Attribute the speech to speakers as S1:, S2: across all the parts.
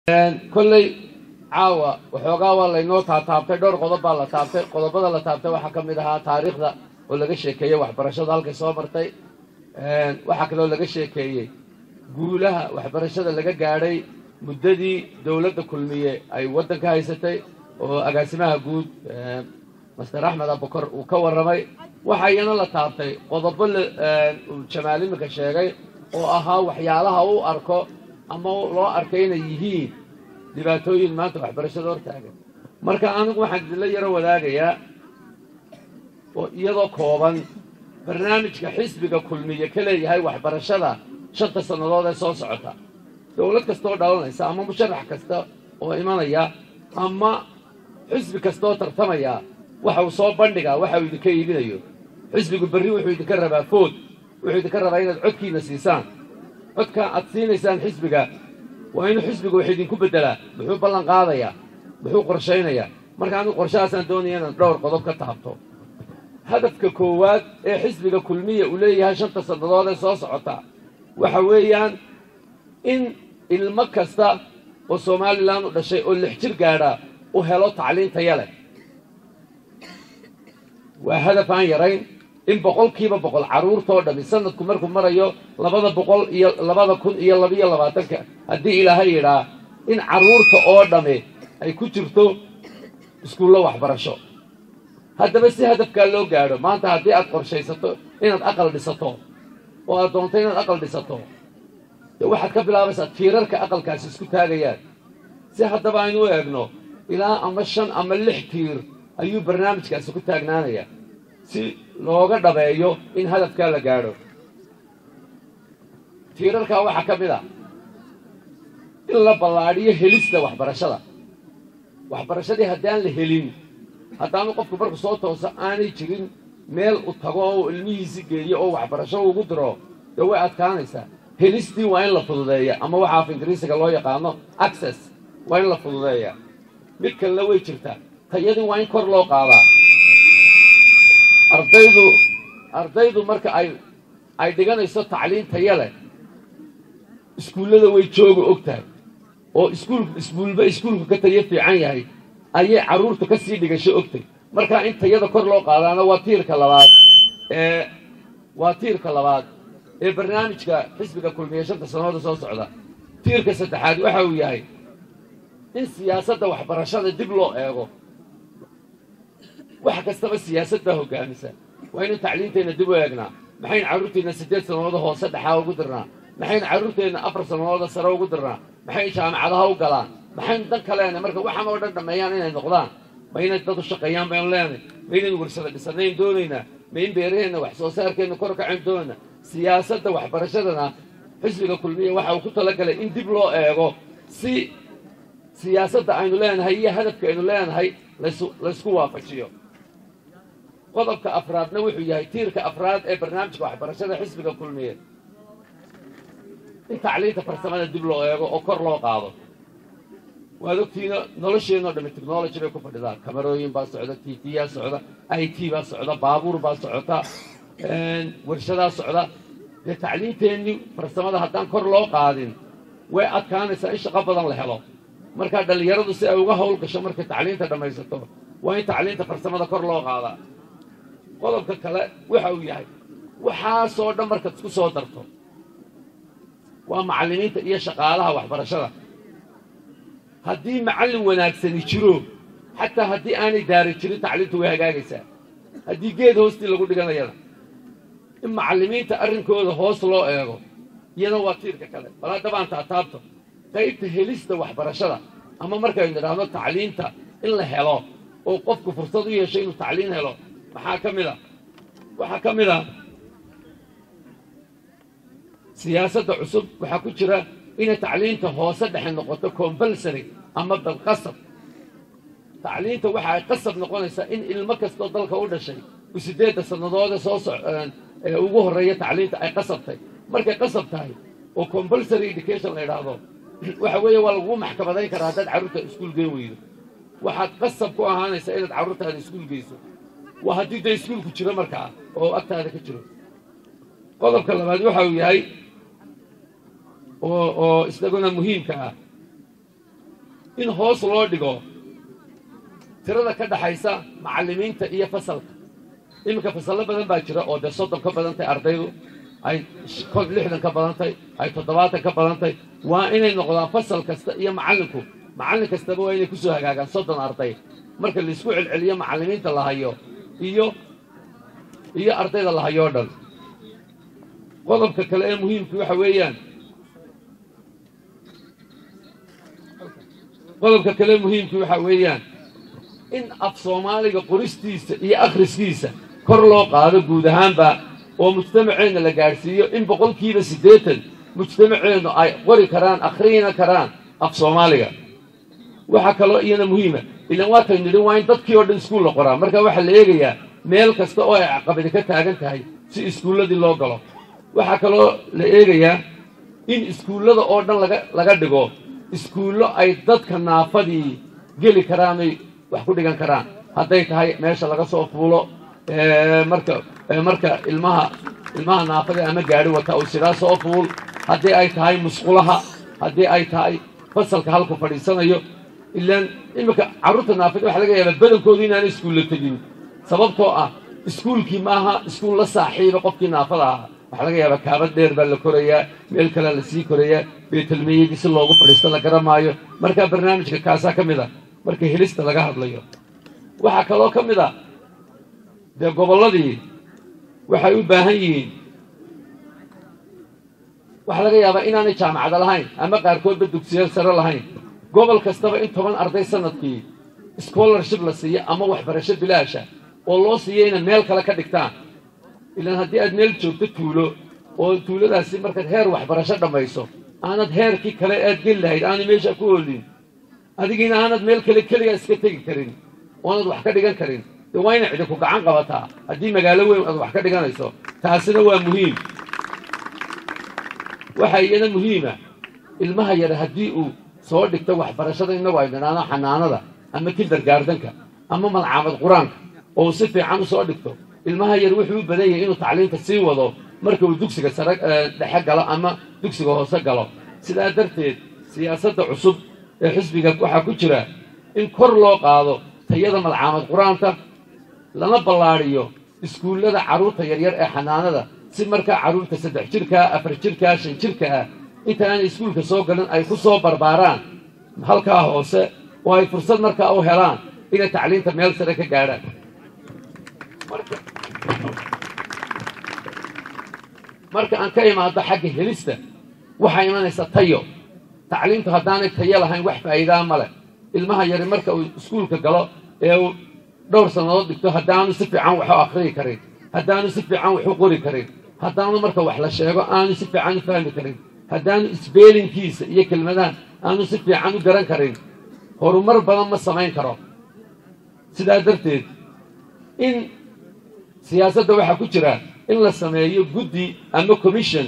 S1: kolley caawa waxoogaa waa laynoo taataabtay dhowr qodob baa la taabtay qodobada la taabtay waxaa ka mid ahaa taariikhda oo laga sheekeeyey waxbarashada halkay soo martay waxaa kaloo laga sheekeeyey guulaha waxbarashada laga gaadhay muddadii dowladda kulmiye ay waddanka haysatay oo agaasimaha guud master axmed abukar uu ka warramay waxaa iyana la taabtay qodobo uu jamaal iminka sheegay oo ahaa waxyaalaha u arko ama loo arkay inay yihiin dhibaatooyin maanta waxbarashada hortaagan marka anigu waxaan idinla yaro wadaagayaa oo iyadoo kooban barnaamijka xisbiga kulmiye ka leeyahay waxbarashada shanta sannadood ee soo socota dowlad kastaoo dhalanaysa ama musharax kasta oo imanaya ama xisbi kastaoo tartamaya waxa uu soo bandhigaa waxa uu idinka iibinayo xisbigu berri wuxuu idinka rabaa food wuxuu idinka rabaa inaad codkiina siisaan codka aad siinaysaan xisbiga waa inuu xisbiga wax idinku beddelaa muxuu ballan qaadayaa muxuu qorshaynayaa marka anigu qorshahaasaan doonaya inaan dhowr qodob ka taabto hadafka koowaad ee xisbiga kulmiya uu leeyahay shanta sannadood ee soo socota waxa weeyaan in ilmo kasta oo somalilan u dhashay oo lix jir gaadha u helo tacliin taya leh waa hadaf aan yarayn in boqolkiiba boqol carruurtoo dhammi sanadku markuu marayo labada boqol iyo labada kun iyo labiyo labaatanka haddii ilaahay yidhaa in carruurta oo dhammi ay ku jirto iskuullo waxbarasho haddaba si hadafkaa loo gaadho maanta haddii aad qorshaysato inaad aqal dhisato oo aad doonto inaad aqal dhisato dee waxaad ka bilaabaysaa tiirarka aqalkaasi isku taagayaan si haddaba aynu u eegno ilaa ama shan ama lix tiir ayuu barnaamijkaasi ku taagnaanayaa si looga dhabeeyo in hadafkaa la gaadho tiirarkaa waxaa ka mid a in la ballaadhiyo helista waxbarashada waxbarashadii haddaan la helin haddaanu qofku marku soo tooso aanay jirin meel u tago oo ilmihiisi geeyo oo waxbarasho ugu diro dee way adkaanaysaa helistii waa in la fududeeya ama waxa af ingiriisiga loo yaqaano access waa in la fududeeya mid kalena way jirtaa tayadii waa in kor loo qaadaa ardaydu ardaydu marka ay ay dhiganayso tacliin taya leh iskuullada way jooga og tahay oo iskuul iskuulba iskuulku ka tayo fiican yahay ayay carruurtu ka sii dhigasho ogtay markaa in tayada kor loo qaadaana waa tiirka labaad ee waa tiirka labaad ee barnaamijka xisbiga kulmiye shanta sanooda soo socda tiirka saddexaad waxa uu yahay in siyaasadda waxbarashada dib loo eego wax kastaba siyaasad baa hoggaamisa waa inu tacliinteenna dib u eegnaa maxaynu carruurteenna siddeed sannadooda hoose dhexaa ugu dirnaa maxaynu carruurteenna afar sannadooda sare ugu dirnaa maxaynu jaamacadaha u galaan maxaynu dan ka leenahay marka waxaan oo dhan dhammeeyaan inay noqdaan ma inay dad u shaqeeyaan baynu leenahay ma inaynu warsada dhisanayn doonaynaa ma in beeraheenna wax soo saarkeenna kor kacayn doonaynaa siyaasadda waxbarashadana xisbiga kulmiya waxa uu ku talagalay in dib loo eego si siyaasadda aynu leenahay iyo hadafka aynu leenahay laysku waafajiyo qodobka afraadna wuxuu yahay tiirka afraad ee barnaamijka waxbarashada xisbiga kulmiyeed in tacliinta farsamada dib loo eego oo kor loo qaado waad ogtiina nolosheenoo dhammi technology bay ku fadhidaan kamarooyin baa socda t tyaa socda i t baa socda baabuur baa socota warshadaa socda dee tacliinteennii farsamada haddaan kor loo qaadin way adkaanaysaa in shaqo badan la helo markaa dhallinyaradu si ay uga hawl gasho markay tacliinta dhammaysato waa in tacliinta farsamada kor loo qaadaa qodobka kale waxa uu yahay waxaasoo dhan markaad isku soo darto waa macallimiinta iyo shaqaalaha waxbarashada haddii macallin wanaagsani jiro xataa haddii aanay daari jirin tacliintu way hagaagaysaa haddii geed hoostii lagu dhiganayana in macallimiinta arrinkooda hoos loo eego iyana waa tiirka kale bal haddabaan taataabto qaybta helista waxbarashada ama markaynu idhaahno tacliinta in la helo oo qofku fursad u yeesho inuu tacliin helo maxaa ka mid a waxaa ka mid ah siyaasadda cusub waxaa ku jira inay tacliinta hoose dhexe noqoto compulsary ama dalqasab tacliinta waxa ay qasab noqonaysaa in ilmo kastoo dalka u dhashay u siddeedda sannadoode soo ee ugu horreeya tacliinta ay qasabtay markay qasab tahay oo compulsary education la idhaahdo waxa weeye waa lagugu maxkamadayn karaa haddaad carruurta iskuul geen weydo waxaad qasab ku ahaanaysaa inaad carruurtaada iskuul geyso waa haddii dee iskuulku jiro markaa oo agtaada ka jiro qodobka labaad waxa uu yahay oo oo isaguna muhiimka ah in hoos loo dhigo tirada ka dhaxaysa macallimiinta iyo fasalka iminka fasallo badan baa jira oo dee soddon ka badantay ardaydu ay lixdan ka badantay ay toddobaatan ka badantay waa inay noqdaan fasal kasta iyo macallinku macallin kastaba waa inay ku soo hagaagaan soddon arday marka laisku celceliyo macallimiinta la hayo iyo iyo ardayda la hayo o dhan qodobka kale ee muhiimka waxa weeyaan qodobka kale muhiimka waxa weeyaan in af soomaaliga qoristiisa iyo akhriskiisa kor loo qaado guud ahaanba oo mujtamaceenna la gaadhsiiyo in boqolkiiba siddeetan mujtamaceennu ay qori karaan akhriyina karaan af soomaaliga waxaa kaloo iyana muhiima ilaan waataynu nidhi waa in dadkii oo dhan iskuul la qoraa marka waxaa la eegayaa meel kasta oo ay caqabadi ka taagan tahay si iskuulladii loo galo waxaa kaloo la eegayaa in iskuullada oo dhan laga laga dhigo iskuullo ay dadka naafadii geli karaanay wax ku dhigan karaan hadday tahay meesha laga soo fuulo marka marka ilmaha ilmaha naafada ama gaadhi wata uu sidaa soo fuul haddii ay tahay musqulaha haddii ay tahay fasalka halku fadhiisanayo ilaan iminka carruurta naafada waxaa laga yaabaa badankoodu inaanay iskuulla tegin sababtoo ah iskuulkii maaha iskuul la saaxiiba qofkii naafada ahaa waxaa laga yaabaa kaabad dheer baa la korayaa meel kalea la sii korayaa beetelmeyadii si loogu fadhiisto la garamaayo markaa barnaamijka kaasaa ka mid a marka helista laga hadlayo waxaa kaloo ka mid a dee gobolladii waxay u baahan yihiin waxaa laga yaabaa inaanay jaamacada lahayn ama qaarkoodba dugsiya sare lahayn gobol kastaba in toban arday sanadkii scholarship la siiyo ama waxbarasho bilaasha oo loo siiyo inay meel kale ka dhigtaan ilaan haddii aad meel joogto tuulo oo tuuladaasi markaad heer waxbarasho dhammayso aanad heerkii kale aad geli lahayd aanay meesha ku oolin adigiina aanad meel kale keligaa iska tegi karin oonad wax ka dhigan karin dee waa inay cidinku gacan qabataa haddii magaalo weyn aad wax ka dhiganayso taasina waa muhiim waxaa iyana muhiima ilmaha yare haddii uu soo dhigto waxbarashada innagu ay dhanaano xanaanada ama kindergaardanka ama malcaamad qur-aanka oo uu si fiican u soo dhigto ilmaha yar wuxuu u badan yahay inuu tacliinta sii wado marka uu dugsiga sare dhexe galo ama dugsiga hoose galo sidaa darteed siyaasadda cusub ee xisbiga waxaa ku jira in kor loo qaado tayada malcaamad qur-aanta lana ballaadhiyo iskuullada carruurta yaryar ee xanaanada si markaa carruurta saddex jirkaa afar jirkaa shan jirka ah inta aanay iskuulka soo galin ay ku soo barbaaraan halkaa hoose oo ay fursad markaa u helaan inay tacliinta meel sare ka gaadhaan marka aan ka imaado xagga helista waxaa imanaysa tayo tacliintu haddaanay tayo lahayn wax faa'iidaa ma leh ilmaha yari marka uu iskuulka galo ee uu dhowr sannadood dhigto haddaanu si fiican waxu akhriyi karin haddaanu si fiican waxu qori karin haddaanu marka wax la sheego aanu si fiican u fahmi karin haddaanu isbeelinkiisa iyo kelmadahan aanu si fiican u garan karin horumar badan ma samayn karo sidaa darteed in siyaasadda waxaa ku jira in la sameeyo guddi ama commission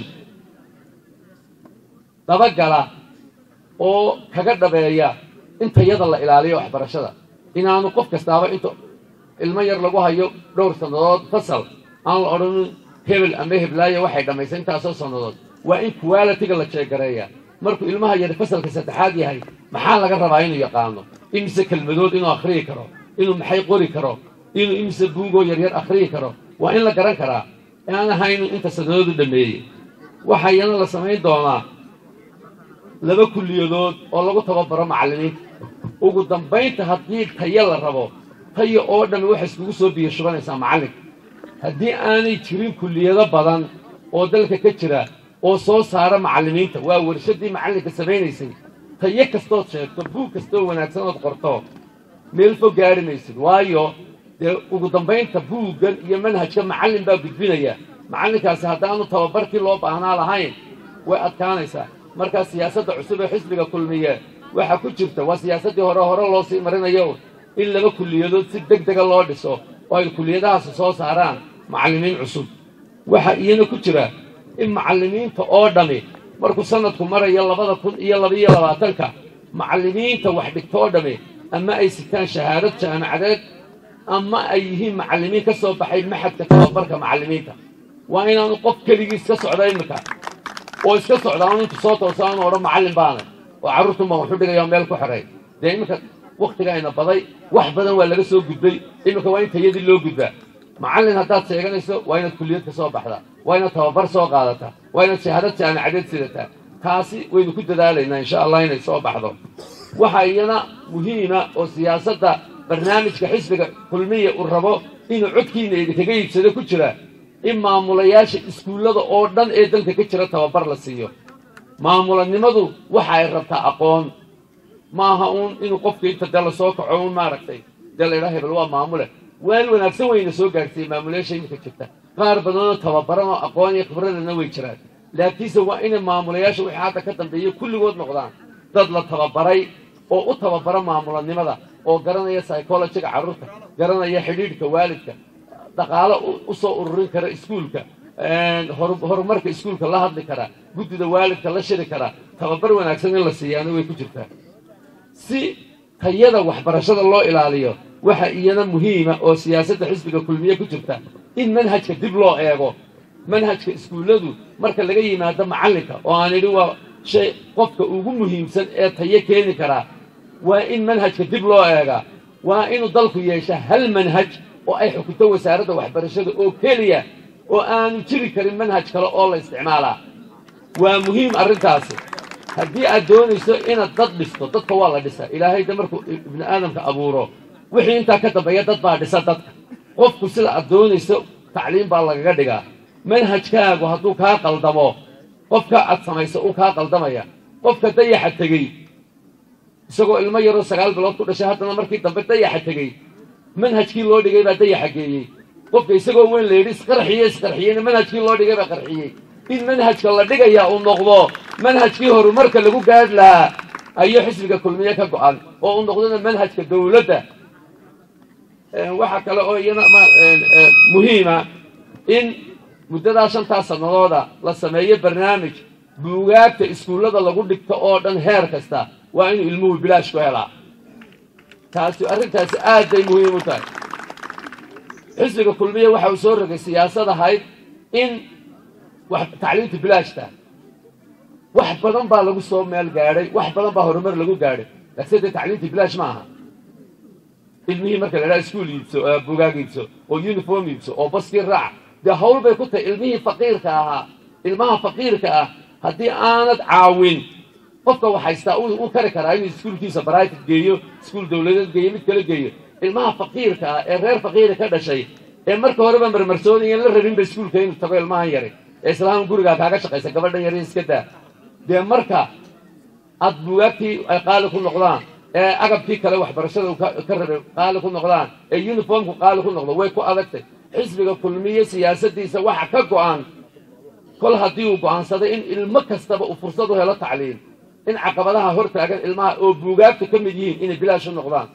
S1: dabagala oo kaga dhabeeya in tayada la ilaaliyo waxbarashada inaanu qof kastaaba inta ilmo yar lagu hayo dhowr sannadood fasal aan la odhanin hebel ama heblaayo waxay dhammaysay intaasoo sannadood waa in qualitiga la jeegareeya markuu ilmaha yar fasalka saddexaad yahay maxaa laga rabaa inuu yaqaano imise kelmadood inuu akhriyi karo inuu maxay qori karo inuu imise buugoo yaryar akhriyi karo waa in la garan karaa aan ahaynu inta sannadood u dhammeeyey waxaa iyana la samayn doonaa laba kulliyadood oo lagu tababaro macallimiinta ugu dambaynta haddii tayo la rabo tayo oo dhammi waxay iskugu soo biyo shubanaysaa macallinka haddii aanay jirin kulliyado badan oo dalka ka jira oo soo saara macallimiinta waa warshaddii macallinka samaynaysay tayo kastood sheegto buug kastoo wanaagsan ood qorto meel fog gaari maysid waayo dee ugu dambaynta buuggan iyo manhajka macallin baa gudbinaya macallinkaasi haddaanu tababarkii loo baahnaa lahayn way adkaanaysaa markaa siyaasadda cusub ee xisbiga kulmiye waxaa ku jirta waa siyaasaddii hore hore loo sii marinayo in laba kulliyadood si deg dega loo dhiso oo ay kulliyadahaasi soo saaraan macallimiin cusub waxaa iyana ku jira in macallimiinta oo dhammi markuu sanadku marayo labada kun iyo labaiyo labaatanka macallimiinta wax dhigto oo dhammi ama ay sitaan shahaadad jaamacadeed ama ay yihiin macallimiin ka soo baxay maxadka tababarka macallimiinta waa inaanu qof keligii iska socda iminka oo iska socda aanu intu soo toosa aanu odhan macallin baana oo carruurtun baan waxu dhigaya meel ku xidhay dee iminka waktigayna baday wax badan waa laga soo gudbay iminka waa in tayadii loo gudbaa macallin haddaad sheeganayso waa inaad kulliyad ka soo baxdaa waa inaad tababar soo qaadataa waa inaad shahaadad jaamacadeed sidataa taasi waynu ku dadaalaynaa insha allah inay soo baxdo waxaa iyana muhiima oo siyaasadda barnaamijka xisbiga kulmiya uu rabo inuu codkiina idinkaga iibsado ku jira in maamulayaasha iskuullada oo dhan ee dalka ka jira tababar la siiyo maamulanimadu waxa ay rabtaa aqoon maaha uun inuu qofka inta dee lasoo kaco uun maaragtay dee la idhaha hebel waa maamule weel wanaagsan wayna soo gaarsiiyey maamulayaasha iminka jirta qaar badanoo tababaran oo aqoon iyo khibradana way jiraan laakiinse waa inay maamulayaasha wixii hadda ka dambeeya kulligood noqdaan dad la tababaray oo u tababara maamulanimada oo garanaya psychologiga carruurta garanaya xidhiidhka waalidka dhaqaalo u soo ururin kara iskuulka horumarka iskuulka la hadli kara guddida waalidka la shiri kara tababar wanaagsan in la siiyaana way ku jirtaa si tayada waxbarashada loo ilaaliyo waxa iyana muhiima oo siyaasadda xisbiga kulmiye ku jirta in manhajka dib loo eego manhajka iskuulladu marka laga yimaado macallinka oo aan idhi waa shay qofka ugu muhiimsan ee tayo keeni karaa waa in manhajka dib loo eegaa waa inuu dalku yeesha hal manhaj oo ay xukunto wasaaradda waxbarashada oo keliya oo aanu jiri karin manhaj kale oo la isticmaalaa waa muhiim arrintaasi haddii aad doonayso inaad dad dhisto dadka waa la dhisa ilaahay de markuu ibni aadamka abuuro wixii intaa ka dambeeya dad baa dhisa dadka qofku sida aad doonayso tacliim baa lagaga dhigaa manhajkaagu hadduu kaa qaldamo qofka aad samayso uu kaa qaldamaya qofka dayaxa tegey isagoo ilmo yaroo sagaal bilood ku dhashay haddana markii dambe dayaxa tegey manhajkii loo dhigay baa dayaxa geeyey qofka isagoo weyn la yidhi isqarxiye isqarxiyeyna manhajkii loo dhigay baa qarxiyey in manhajka la dhigayaa uu noqdo manhajkii horumarka lagu gaadh lahaa ayuu xisbiga kulmiye ka go-an oo uu noqdona manhajka dawladda waxaa kale oo iyana muhiima in muddadaa shantaa sannadooda la sameeyo barnaamij buugaagta iskuullada lagu dhigto oo dhan heer kasta waa inuu ilmuhu bilaash ku helaa taasi arrintaasi aad bay muhiim u tahay xisbiga kulmiye waxa uu soo rogay siyaasad ahayd in tacliimta bilaashta wax badan baa lagu soo meel gaadhay wax badan baa horumar lagu gaadhay laakiin dee tacliimta bilaash ma aha ilmihii marka la idhaha iskuul iibso bugaag iibso oo uniform iibso oo baskii raac dee hawl bay ku tahay ilmihii faqiirka ahaa ilmaha faqiirka ah haddii aanad caawin qofka wax haystaa uu kari karaa inuu iskuulkiisa baraatit geeyo iskuul dawladeed geeyo mid kale geeyo ilmaha faqiirka ah ee reer faqiiri ka dhashay ee marka horeba marmarsoonayan la rabinba iskuulka inuu tago ilmahan yari ee islaam gurigaa kaaga shaqaysa gabadhan yari iska daa dee marka aad bugaagtii ay qaali ku noqdaan ee agabkii kale waxbarashada ka rabay qaali ku noqdaan ee uniformku qaali ku noqdo way ku adagtay xisbiga kulmiye siyaasaddiisa waxa ka go'an kol haddii uu go'aansaday in ilmo kastaba uu fursad u helo tacliim in caqabadaha hor taagan ilmaha oo buugaagta ka mid yihiin inay bilaash u noqdaan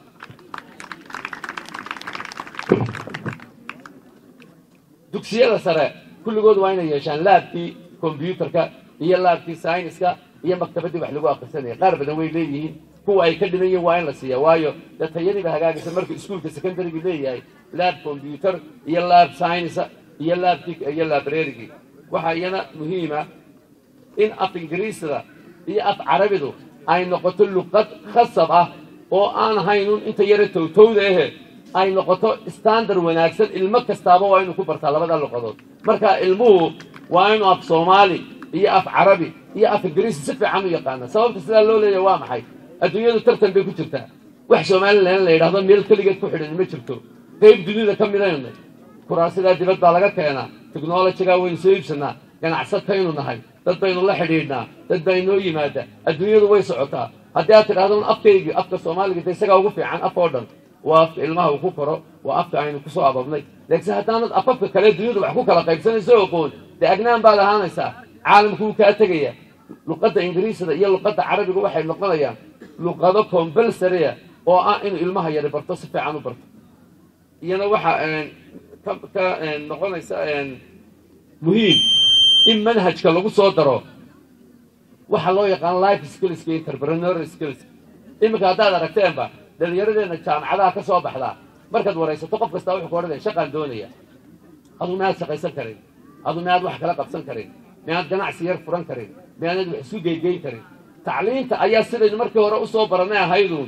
S1: dugsiyada sare kulligood waa inay yeeshaan laabkii kombyuutarka iyo laabkii sayniska iyo maktabaddii wax lagu akhrisanaya qaar badan way leeyihiin kuwa ay ka dhiman yihiin waa in la siiya waayo dee tayadiiba hagaagaysa markuu iskuulka secondarygii leeyahay laab kombyuutar iyo laab saynisa iyo laabkii iyo laabrerigii waxaa iyana muhiima in af ingiriisda iyo af carabidu ay noqoto luqad khasab ah oo aan haynun inta yara towtowda ahe ay noqoto standard wanaagsan ilmo kastaaba waa inuu ku bartaa labada luqadood marka ilmuhu waa inuu af soomaali iyo af carabi iyo af ingiriisi si fiican u yaqaana sababta sidaa loo leeyahay waa maxay adduunyadu tartan bay ku jirtaa wax somalilan la yidhahdo meel keligeed ku xidhan ma jirto qayb dunida ka midaynay kuraasidaa dibad baa laga keenaa technolojigaa waynu soo iibsanaa ganacsataynu nahay dad baynu la xidhiidhnaa dad baa inoo yimaada adduunyadu way socotaa haddii aad tidhahdo afkaygii afka soomaaliga de isagaa ugu fiican af oo dhan waa afka ilmaha uu ku koro waa afka aynu kusoo ababnay laakiinse haddaanad afafka kale dunyadu wax ku kala qaybsanayso oqoon dee agnaan baad ahaanaysaa caalamku wuu kaa tegaya luqadda ingiriisda iyo luqadda carabiga waxay noqonayaan luqado combalsaria oo ah inuu ilmaha yari barto si fiican u barto iyana waxaa ka noqonaysa muhiim in manhajka lagu soo daro waxaa loo yaqaan life skillska interpreneur skills iminka haddaad aragteenba dhallinyaradeenna jaamacadaha ka soo baxdaa markaad waraysato qof kastaa wuxuu ku odhanaya shaqaan doonaya adu miyaad shaqaysan karin adu miyaad wax kala qabsan karin miyaad ganacsi yar furan karin miyaanad wax isu geygeyn karin tacliinta ayaa sidaynu markii hore usoo baranay ahayduun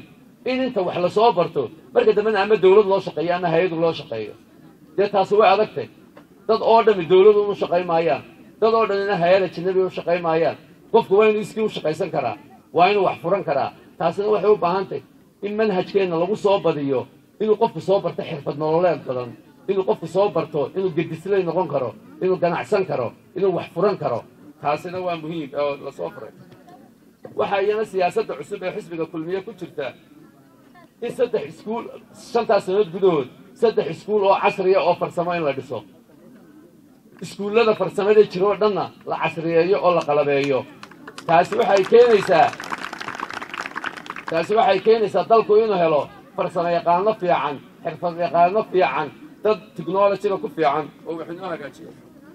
S1: in inta wax lasoo barto marka dambena ama dawlad loo shaqeeyo ama hay-adu loo shaqeeyo dee taasi way adagtay dad oo dhami dawladu u shaqayn maayaan dad oo dhanina hay-ada jinabi u shaqayn maayaan qofku waa inuu iskii u shaqaysan karaa waa inuu wax furan karaa taasina waxay u baahantay in manhajkeenna lagu soo badiyo inuu qofku soo barto xirfad nololeed badan inuu qofku soo barto inuu gedislay noqon karo inuu ganacsan karo inuu wax furan karo taasina waa muhiim oo lasoo furay waxaa iyana siyaasadda cusub ee xisbiga kulmiye ku jirta in saddex iskuul shantaas sanood gudahood saddex iskuul oo casriya oo farsamo in la dhiso iskuullada farsamada jiro oo dhanna la casriyeeyo oo la qalabeeyo taasi waxay keenaysaa taasi waxay keenaysaa dalku inuu helo farsamo yaqaano fiican xirfad yaqaano fiican dad technologyga ku fiican oo wax inoo hagaajiyo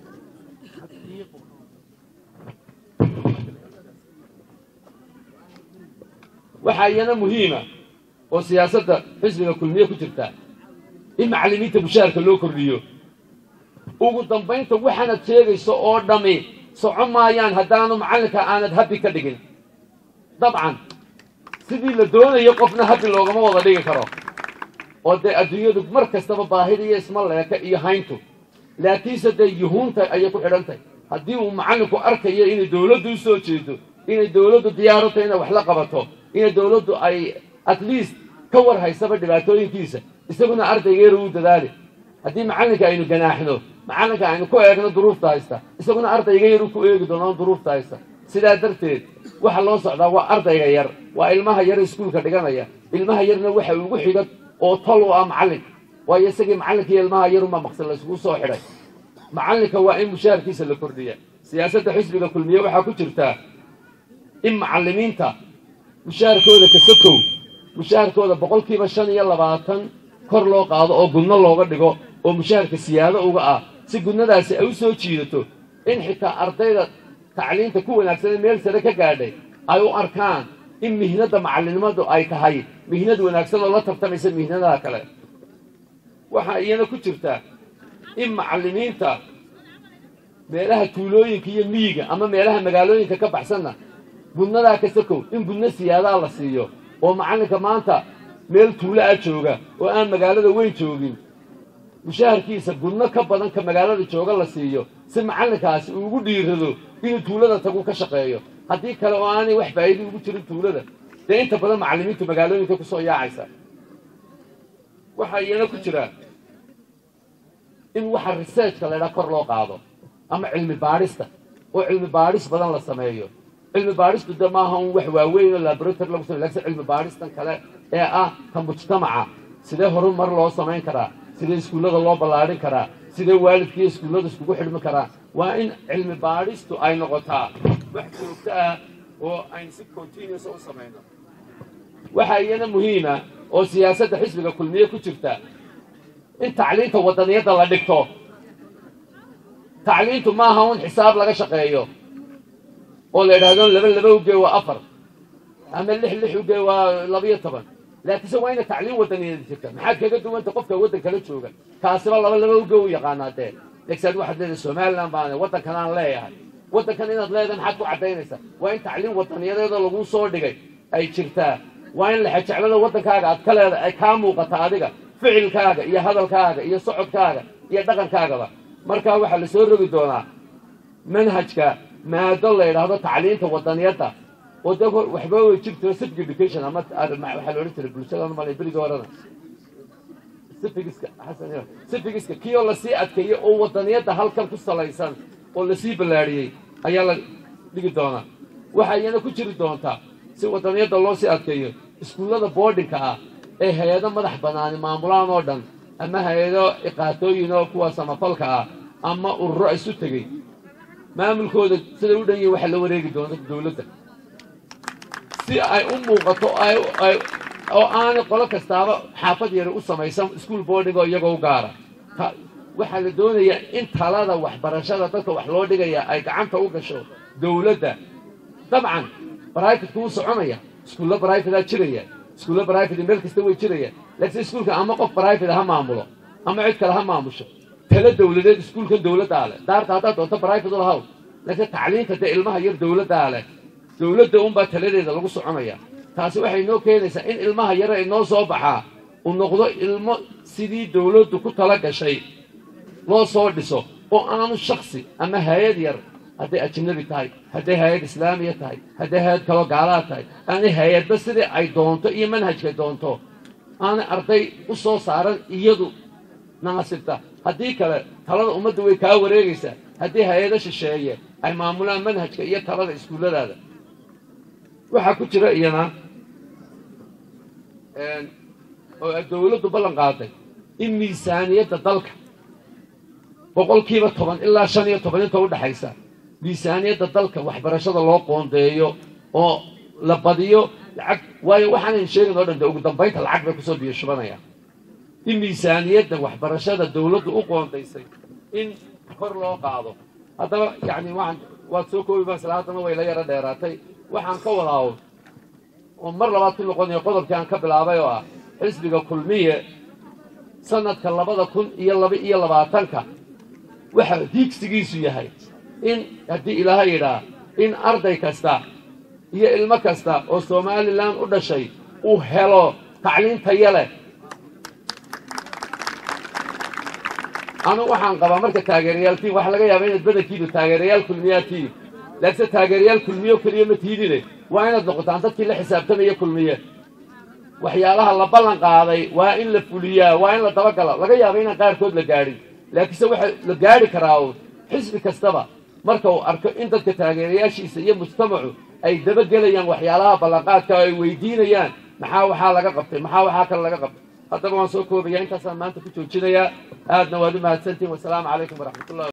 S1: waxaa iyana muhiima oo siyaasadda xisbiga kulmiye ku jirta in macallimiinta mushaharka loo kordhiyo ugu dambaynta waxaanad sheegayso oo dhammi soco maayaan haddaanu macallinka aanad habbi ka dhigin dabcan sidii la doonayo qofna habbi loogama wada dhigi karo oo dee adduunyadu mar kastaba baahida iyo isma leeka iyo hayntu laakiinse dee yuhuunta ayay ku xidhantahy haddii uu macallinku arkayo inay dawladdu u soo jeedo inay dawladdu diyaarata inay wax la qabato inay dawladdu ay at least ka war haysaba dhibaatooyinkiisa isaguna ardaygeera uu dadaali haddii macallinka aynu ganaaxno macallinka aynu ku eegno duruufta haysta isaguna ardayga yar u ku eegi doonaan duruufta haysta sidaa darteed waxa loo socdaa waa ardayga yar waa ilmaha yar iskuulka dhiganaya ilmaha yarna waxa ugu xiga oo tol u ah macallinka waayo isagii macallinkiiyo ilmaha yarunbaa maqsad layskugu soo xidhay macallinka waa in mushaharkiisa la kordhiya siyaasadda xisbiga kulmiye waxaa ku jirtaa in macallimiinta mushaharkooda kasakow mushaharkooda boqolkiiba shan iyo labaatan kor loo qaado oo gudno looga dhigo oo mushaharka siyaado uga ah si gudnadaasi ay u soo jiidato in xitaa ardayda tacliinta ku wanaagsanee meel sare ka gaadhay ay u arkaan in mihnadda macallinimadu ay tahay mihnad wanaagsan oo la tartamaysa mihnadaha kale waxaa iyana ku jirta in macallimiinta meelaha tuulooyinka iyo miyiga ama meelaha magaalooyinka ka baxsanna gudnadaa ka sakow in gudno siyaadaa la siiyo oo macallinka maanta meel tuulo ah jooga oo aan magaalada weyn joogin mushaharkiisa gudno ka badan ka magaalada jooga la siiyo si macallinkaasi uu ugu dhiirado inuu tuulada tagu ka shaqeeyo haddii kale oo aanay wax faa'iida ugu jirin tuulada dee inta badan macallimiintu magaalooyinka ku soo yaacaysa waxaa iyana ku jira in waxa researchka laydhaha kor loo qaado ama cilmi baadhista oo cilmi baadhis badan la sameeyo cilmi baadhistu de maaha un wax waaweyn oo laboratory lagu samey lakin cilmi baadhistan kale ee ah ka mujtamaca sidee horumar loo samayn karaa sidee iskuullada loo ballaadhin karaa sidee waalidkiiyo iskuullada iskugu xidhmi karaa waa in cilmi baadhistu ay noqotaa wax joogto ah oo aynu si continuous u samayno waxaa iyana muhiima oo siyaasadda xisbiga kulmiye ku jirta in tacliinta waddaniyadda la dhigto tacliintu maaha un xisaab laga shaqeeyo oo la idhaahdo laba laba ugee waa afar ama lix lix ugee waa labiyo toban laakiinse waa ina tacliin waddaniyada jirta maxaad kaga duwanta qofka waddan kala jooga kaasiba laba laba ugee u yaqaanaa dee legsaad waxaad leedahay somalilan baan waddankan aan leeyahay waddankan inaad leedahay maxaad ku caddaynaysaa waa in tacliin waddaniyadeeda laguu soo dhigay ay jirtaa waa in laxajeclada waddankaaga aad ka leedahay ay kaa muuqata adiga ficilkaaga iyo hadalkaaga iyo socodkaaga iyo dhaqankaagaba markaa waxaa la soo rogi doonaa manhajka maado la yidhaahdo tacliinta waddaniyadda oo de waxba way jirto civic education ama waxaa la odhan jiray bulshada malay berigii horena civigiska xasan civigiska kii oo lasii adkeeyey oo waddaniyadda halkan ku salaysan oo lasii ballaadhiyey ayaa la dhigi doonaa waxaa iyana ku jiri doontaa si waddaniyadda loo sii adkeeyo iskuullada boardingka ah ee hay-ado madax bannaani maamulaan oo dhan ama hay-ado iqaatooyin oo kuwa samafalka ah ama ururo isu tegey maamulkooda siday u dhan yihin waxaa la wareegi doonta dawladda si ay u muuqato oo aanay qolo kastaaba xaafad yara u samaysan school boarding oo iyagoo u gaara waxaa la doonayaa in talada waxbarashada dadka wax loo dhigaya ay gacanta u gasho dawladda dabcan brifitku wuu soconaya iskuulla brifita jiraya iskuulla brifit meel kasta way jirayaan laakiin iskuulka ama qof brifit ha maamulo ama cid kale ha maamusho tala dawladeed iskuulkan dawladdaa leh daarta haddaad doonto brifit u lahaw laakiin tacliinta dee ilmaha yar dawladdaa leh dawladda unbaa taladeeda lagu soconaya taasi waxay noo keenaysaa in ilmaha yare ay noo soo baxaa uu noqdo ilmo sidii dawladdu ku tala gashay loo soo dhiso oo aanu shaksi ama hay-ad yar hadday ajnabi tahay hadday hay-ad islaamiya tahay hadday hay-ad kaloo gaalaad tahay aanay hay-adba sidii ay doonto iyo manhajkay doonto aanay arday u soo saaran iyadu naasibta haddii kale talada ummadda way kaa wareegaysaa haddii hay-ado shisheeye ay maamulaan manhajka iyo talada iskuulladaada waxaa ku jira iyana oo ay dawladdu ballan qaaday in miisaaniyadda dalka boqolkiiba toban ilaa shan iyo toban inta u dhexaysa miisaaniyadda dalka waxbarashada loo qoondeeyo oo la badiyo lacag waayo waxaanan sheegin oo dhan de ugu dambaynta lacag bay kusoo biyo shubanayaan in miisaaniyadda waxbarashada dawladdu u qoondaysay in kor loo qaado haddaba yacni waxaan waad soo koobi baan isla haddana way la yaro dheeraatay waxaan ka wadaawo oo mar labaad ku noqonayo qodobkii aan ka bilaabay oo ah xisbiga kulmiye sanadka labada kun iyo laba iyo labaatanka waxa hiigsigiisu yahay in haddii ilaahay yidhaa in arday kasta iyo ilmo kasta oo somalilan u dhashay uu helo tacliin tayo leh anugu waxaan qabaa marka taageerayaal tiim waxa laga yaaba inaad badankiinu taageerayaal kulmiyaa tiim laakiinse taageerayaal kulmiyo keliya ma tiidine waa inaad noqotaan dadkii la xisaabtamaya kulmiye waxyaalaha la ballan qaaday waa in la fuliyaa waa in la dabagala laga yaaba inaan qaarkood la gaadhin laakiinse waxa la gaadhi karaa uun xisbi kastaba marka uu arko in dadka taageerayaashiisa iyo mujtamacu ay dabagelayaan waxyaalaha ballanqaadka oo ay weydiinayaan maxaa waxaa laga qabtay maxaa waxaa kale laga qabtay haddaba waan soo koobaya intaasaan maanta ku joojinayaa aadna waad u mahadsantihin wasalaamu calaykum waraxmat ullahi